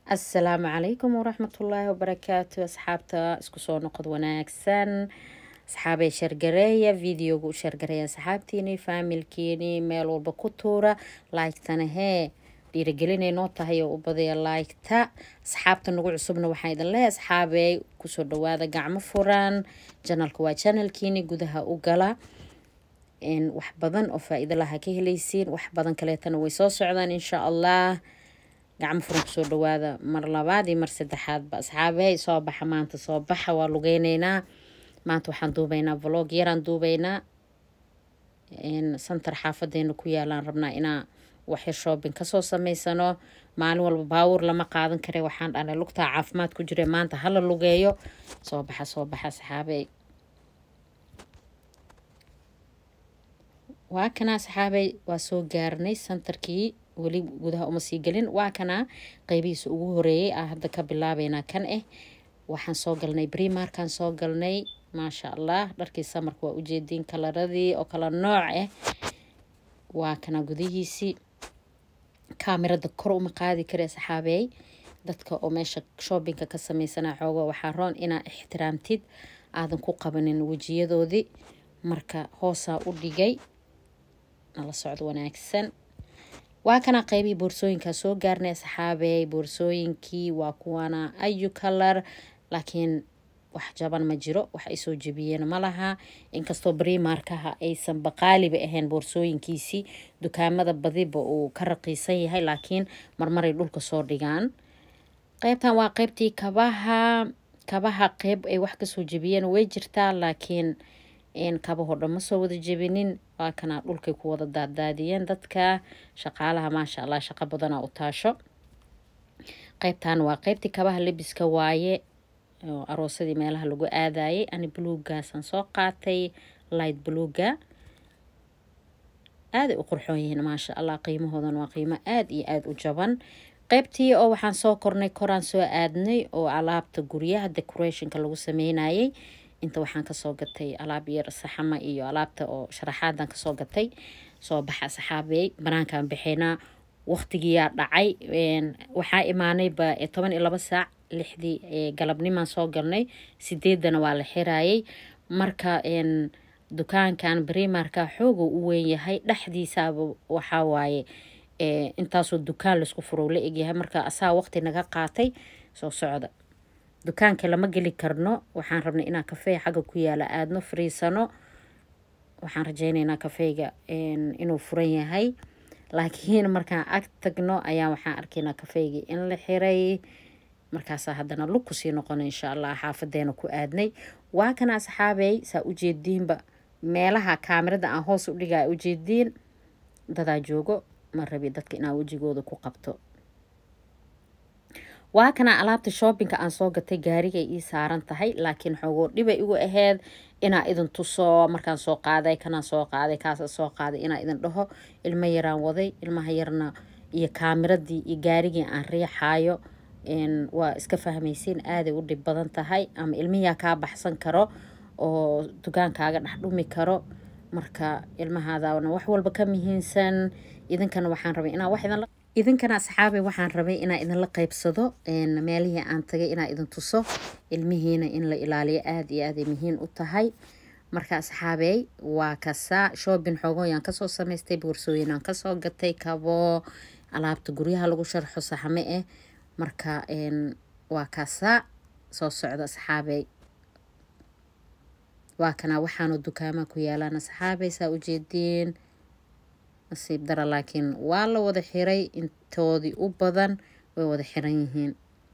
asalaamu calaykum waraxmatullaahi wabarakaatu asxaabta isku soo noqod wanaagsan asxaabay shargareeya videoga u shargareeya asxaabtiini faamilkiini meel walba ku tuura laygtana hee dhiirigelinay noo tahay oo u badaya laygta asxaabta nagu cusubna waxaa idin leehay asxaabey kusoo dhawaada gacmo furan janalka waa janalkiini gudaha u gala wax badan oo faa-iido laha ka helaysiin wax badan kaleetana way soo socdaan insha allah gacmo furan kusoo dhawaada mar labaad iyo mar saddexaadba asxaabey soo baxa maanta soo baxa waa lugeyneynaa maanta waxaan duubeynaa vlog yaraan duubeynaa santar xaafadeena ku yaalaan rabnaa inaa waxyar shoobin kasoo sameysano maalin walba baawur lama qaadan kare waxaan dhanay lugtaa caafimaad ku jira maanta hala lugeeyo soo baxa soo baxa asxaabey waa kana asxaabey waa soo gaarnay santarkii weli gudaha uma sii gelin waa kana qeybihiisa ugu horeeyay ah hadda ka bilaabeynaa kan ah waxaan soo galnay brimarkaan soo galnay maasha allah dharkii samarka waa ujeediin kalaradii oo kala nooc ah waa kana gudihiisii kaamirada kor uma qaadi kara saxaabeey dadka oo meesha shoobinka ka sameysana xoogo waxaa roon inaa ixtiraamtid aadan ku qabanin wejiyadoodii marka hoosaa u dhigay nala socdo wanaagsan waa kana qeybihii boorsooyinkaa soo gaarnay asxaabey boorsooyinkii waa kuwana ayu kalar laakiin wax jaban ma jiro wax ay soo jebiyeen ma laha inkastoo brimarkaha aysan baqaaliba ahayn boorsooyinkiisii dukaamada badiba uu ka raqiisan yahay laakiin marmaray dhulka soo dhigaan qeybtan waa qeybtii kabaha kabaha qeyb ay wax kasoo jebiyeen way jirtaa laakiin kabahoo dhan ma soo wada jebinin waa kana dhulkay ku wada daaddaadiyeen dadka shaqaalaha maasha allah shaqo badanaa u taasho qeybtan waa qeybtii kabaha lebiska waaye aroosadii meelaha lagu aadayay ani buluugaasaan soo qaatay light buluuga aaday u qurxoon yihiin maasha allah qiimahoodan waa qiimo aada iyo aada u jaban qeybtii oo waxaan soo kornay koraan soo aadnay oo alaabta guryaha decorationka lagu sameynayay inta waxaan kasoo gatay alaab yar saxama iyo alaabta oo sharaxaadan kasoo gatay soo baxa saxaabey banaankaan baxeynaa waqtigiyaa dhacay waxaa imaanayba toban iyo laba saac lixdii galabnimaan soo galnay sideedana waa la xirayay marka dukaankan brimarka xooga u weyn yahay dhexdiisaaba waxaa waaye intaasoo dukaan laisku furo la egyahay marka asaa waqti naga qaatay soo socda dukaanka lama geli karno waxaan rabnay inaa kafey xagga ku yaala aadno fariisano waxaan rajeyneynaa kafeyga inuu furan yahay laakiin markaan ag tagno ayaa waxaan arkaynaa kafeygii in la xiray markaasaa haddana lug kusii noqona insha allah xaafadeena ku aadnay waa kana asxaabey saa ujeediinba meelaha kaamirada aan hoos u dhigaa ujeediin dadaa joogo ma rabi dadka inaa wejigooda ku qabto waa kana alaabta shoobinka aan soo gatay gaarigay ii saaran tahay laakiin xoogoo dhibay igu aheyd inaa idin tuso markaan soo qaaday kanaan soo qaaday kaasa soo qaaday inaa idin dhaho ilmo yaraan waday ilmaha yarna iyo kaamiradii iyo gaarigii aan riixaayo waa iska fahmaysiin aaday u dhib badan tahay ama ilmihiyaa kaa baxsan karo oo dukaankaaga dhex dhumi karo marka ilmahaadana wax walba ka muhiimsan idinkana waxaan rabay inaa wax idin idinkana asxaabey waxaan rabay inaa idinla qeybsado meelihii aan tagay inaa idin tuso ilmihiina in la ilaaliyo aada iyo aaday muhiim u tahay marka asxaabey waa kasaa shoobin xoogooyaan kasoo samaystay boorsooyinaan kasoo gatay kabo alaabta guryaha lagu sharxo saxme ah marka waa kasaa soo socda asxaabey waa kana waxaanu dukaamaha ku yaalaan asxaabey saa ujeediin nasiib dara laakiin waa la wada xiray intoodii u badan way wada xiran yihiin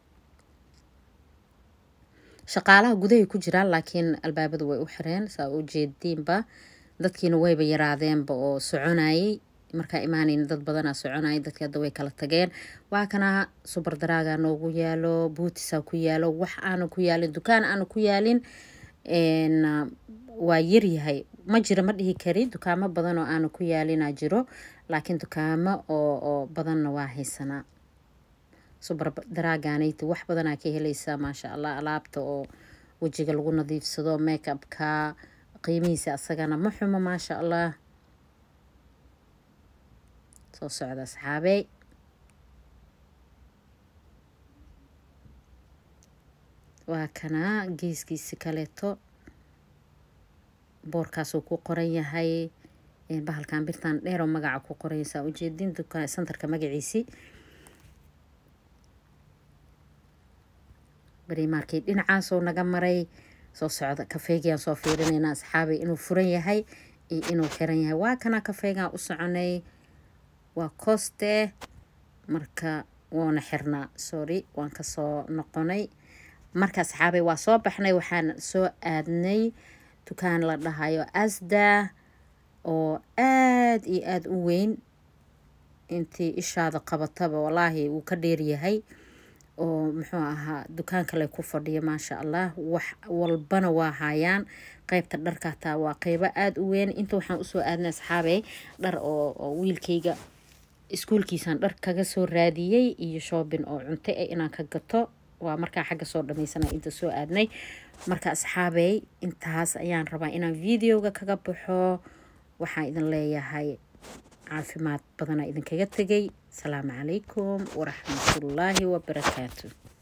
shaqaalaha gudahay ku jiraan laakiin albaabada way u xireen saa u jeediinba dadkiina wayba yaraadeenba oo soconayay markaa imaanayna dad badanaa soconayay dadkii hadda way kala tageen waa kana subar daraaga noogu yaalo buutisaa ku yaalo wax aana ku yaalin dukaan aana ku yaalin waa yaryahay ma jiro ma dhihi kari dukaamo badan oo aana ku yaalinaa jiro laakiin dukaamo oo oo badanna waa haysanaa subar daraaganayta wax badanaa ka helaysaa maasha allah alaabta oo wejiga lagu nadiifsado make upka qiimihiisa asagana ma xumo maasha allah soo socda asxaabey waa kanaa geeskiisi kaleeto boorkaasuu ku qoran yahay bahalkan birtan dheeroo magaca ku qoranysaa ujeedin dukaan santarka magaciisi berimaarkii dhinacaasoo naga maray soo socda kafeegiaan soo fiirinaynaa asxaabay inuu furan yahay iyo inuu xiran yahay waa kana kafeegaan u soconay waa koste marka woona xirnaa sorry waan kasoo noqonay marka asxaabay waa soo baxnay waxaan soo aadnay dukaan la dhahayo asda oo aada iyo aada u weyn intii ishaada qabataba walaahi wuu ka dheeryahay oo muxuu ahaa dukaan kale ku fadhiya maasha allah wax walbana waa haayaan qeybta dharka hataa waa qeybo aada u weyn inta waxaan usoo aadnay asxaabey dhar oo wiilkayga iskuulkiisaan dhar kaga soo raadiyey iyo shoobin oo cunto eh inaan ka gato waa markaa xagga soo dhamaysana inta soo aadnay marka asxaabey intaas ayaan rabaa inaan videoga kaga baxo waxaan idin leeyahay caafimaad badana idinkaga tegay asalaamu calaykum waraxmatullaahi wabarakaatu